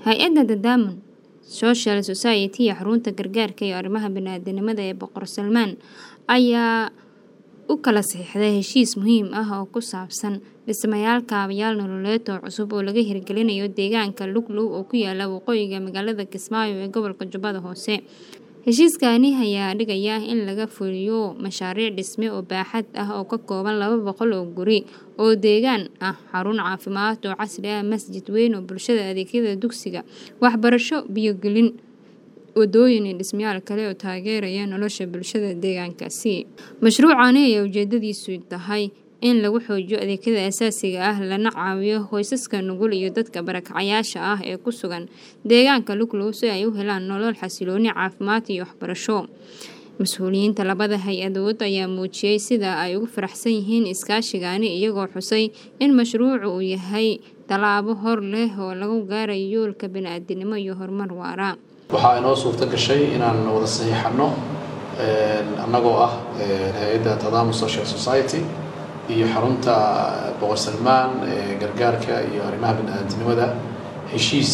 hay-adda Tadamul Social Society iyo xarunta gargaarka iyo arrimaha bini'aadantinimada ee Boqor Salmaan ayaa u kala saxiixday heshiis muhiim ah oo ku saabsan dhismayaal kaabayaal nololeed oo cusub oo laga hirgelinayo deegaanka Luglow oo ku yaala waqooyiga magaalada Kismaayo ee gobolka Jubbada Hoose. Heshiiskani ayaa dhigaya in laga fuliyo mashaariic dhisme oo baaxad ah oo ka kooban laba boqol oo guri oo deegaan ah, xarun caafimaad oo casri ah, masjid weyn oo bulshada adeegyada dugsiga, waxbarasho, biyo gelin, wadooyin iyo dhismayaal kale oo taageeraya nolosha bulshada deegaankaasi. Mashruucani ayaa ujeedadiisu tahay in lagu xoojiyo adeegyada aasaasiga ah lana caawiyo qoysaska nugul iyo dadka barakacayaasha ah ee ku sugan deegaanka Luglow si ay u helaan nolol xasilloon, caafimaad iyo waxbarasho. Mas'uuliyiinta labada hay-adood ayaa muujiyay sida ay ugu faraxsan yihiin iskaashigani iyagoo xusay in mashruucu uu yahay tallaabo hor leh oo lagu gaarayo yoolka bini'aadantinimo iyo horumar waara. waxaa inoo suurto gashay inaan wada saxiixano annagoo ah hay-adda Tadamul Social Society iyo xarunta Boqor Salmaan ee gargaarka iyo arrimaha bini'aadantinimada heshiis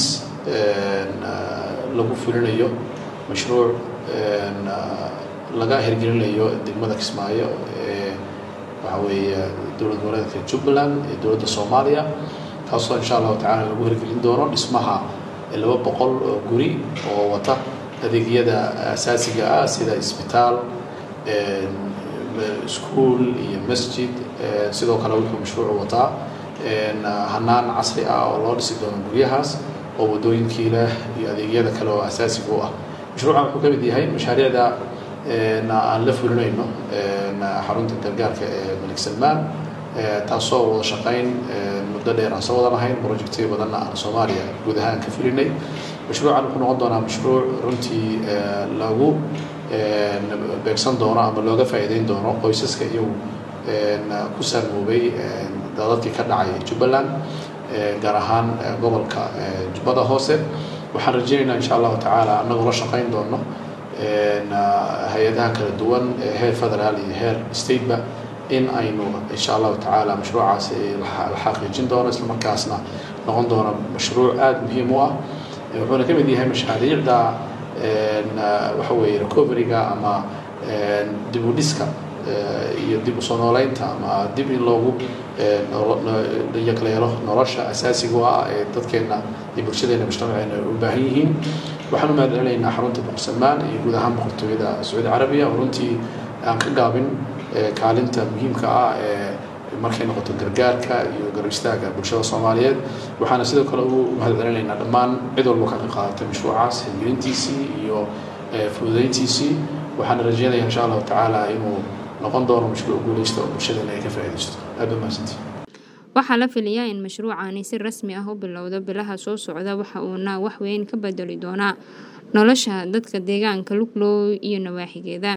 lagu fulinayo mashruuc laga hirgelinayo degmada Kismaayo ee waxa weeye dowlad goboleedka Jubbaland ee dowladda Soomaaliya kaasoo insha allahu tacaala lagu hirgelin doono dhismaha laba boqol oo guri oo wata adeegyada asaasiga ah sida isbitaal iskuul iyo masjid sidoo kale wuxuu mashruucu wataa hanaan casri ah oo loo dhisi doono guryahaas oo wadooyinkii leh iyo adeegyada kale oo asaasiga u ah mashruucan wuxuu ka mid yahay mashaariicda aan la fulinayno xarunta gargaarka ee malik salmaan taasoo wada shaqayn muddo dheer aan soo wada lahayn projectyo badanna aan soomaaliya guud ahaan ka fulinay mashruucan wuxuu noqon doonaa mashruuc runtii lagu beegsan doono ama looga faa'iideyn doono qoysaska iyagu ku saamoobay dadadkii ka dhacay jubbaland gaar ahaan gobolka jubbada hoose waxaan rajaynaynaa insha allahu tacaala annagoo la shaqayn doono hay-adaha kala duwan heer federaal iyo heer stateba in aynu insha allahu tacaala mashruucaas la xaqiijin doono isla markaasna noqon doono mashruuc aada muhiim u ah wuxuuna ka mid yahay mashaariicda waxa weeye recoveryga ama dib u dhiska iyo dib usoo nooleynta ama dib in loogu yakleelo nolosha asaasiga u ah ee dadkeena iyo bulshadeena mujtamaceena u baahan yihiin waxaan u mahadcelinaynaa xarunta boqor salmaan iyo guud ahaan boqortooyada sacuudi carabiya oo runtii aan ka gaabin kaalinta muhiimka ah ee markay noqoto gargaarka iyo garab istaaga bulshada soomaaliyeed waxaana sidoo kale u mahadcelinaynaa dhammaan cid walba ka qayb qaadatay mashruucaas hirgelintiisii iyo fududeyntiisii waxaana rajeynaya insha allahu tacaala inuu noqon doono mashruuc guuleysta oo bulshadeena ay ka faa'iidaysto aad ba mahadsantii waxaa la filayaa in mashruucani si rasmi ah u bilowdo bilaha soo socda waxa uuna wax weyn ka bedeli doonaa nolosha dadka deegaanka Luglow iyo nawaaxigeeda